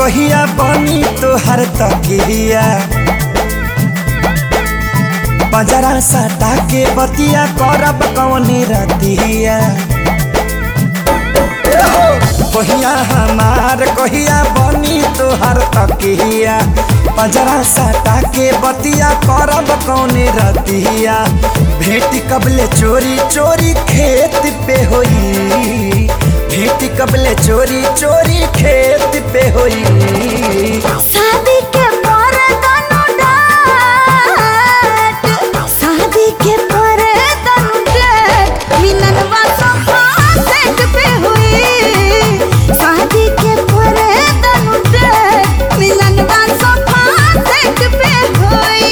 कहिया बनी तोहर तकिया बजरा सटा के बतिया करब कौनी रतिया कहिया हमार कहिया बनी तोहर तकिया बजरा सटा के बतिया करब कौनी रतिया भेटी कबले चोरी चोरी खेत पे होई भेटी कबले चोरी चोरी खेत पे होई शादी के पर तनु डाट शादी के पर तनु डाट मिलनवा सोफा सेट पे हुई शादी के पर तनु डाट मिलनवा सोफा सेट पे हुई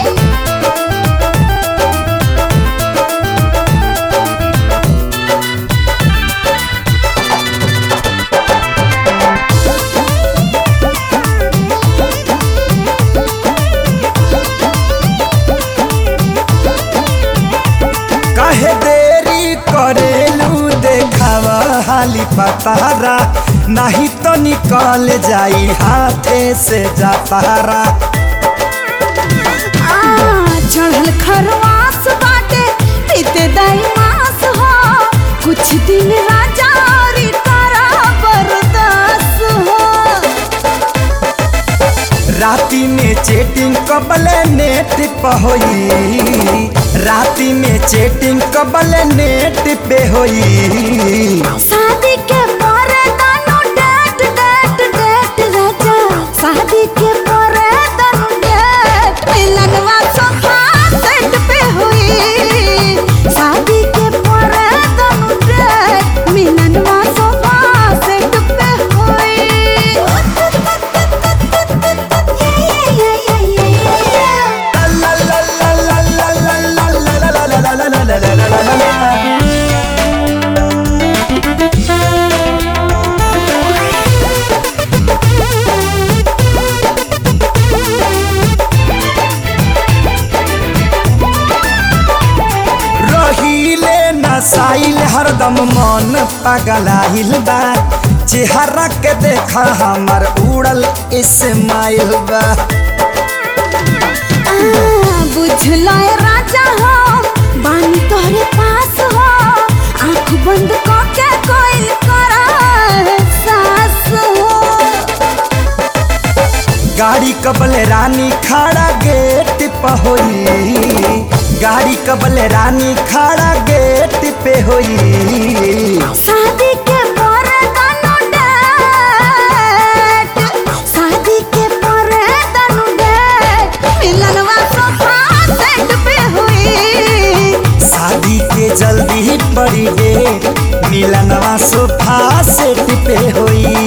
काहे देरी करेलू देखावा हाली पतारा नहीं तो निकल जाई हाथे से जातारा आ, चढ़ल खरवास बाटे पीते दाई मास हो कुछ दिन राजा औरी तारा बरदास हो राती में चेटिंग कबले नेट पे होई राती में चेटिंग कबले नेट पे होई शादी के पर दानो डेट डेट डेट राजा शादी के पर दानो डेट मिलनवा सोफा सेट पे हुई शादी के पर दानो डेट मिलनवा सोफा सेट पे हुई ला ला ला ला ला ला ला ला ला ला ला ला ला ला ला ला ला। रहीले नसाइल हरदम मन पगलाइल बा चेहरा के देखा हमर उड़ल इस्माइल बा बुझलो ए राजा हो बानी तोहरे पास हो आंख बंद करके कोई करा सास हो गाड़ी कबल रानी खड़ा गेट पे होई गाड़ी कबल रानी खड़ा गेट पे होई शादी के पर दानो डेट शादी के पर दानो डेट मिलनवा सोफा सेट पे हुई शादी के जल्दी पड़ी डेट मिलनवा सोफा सेट पे होई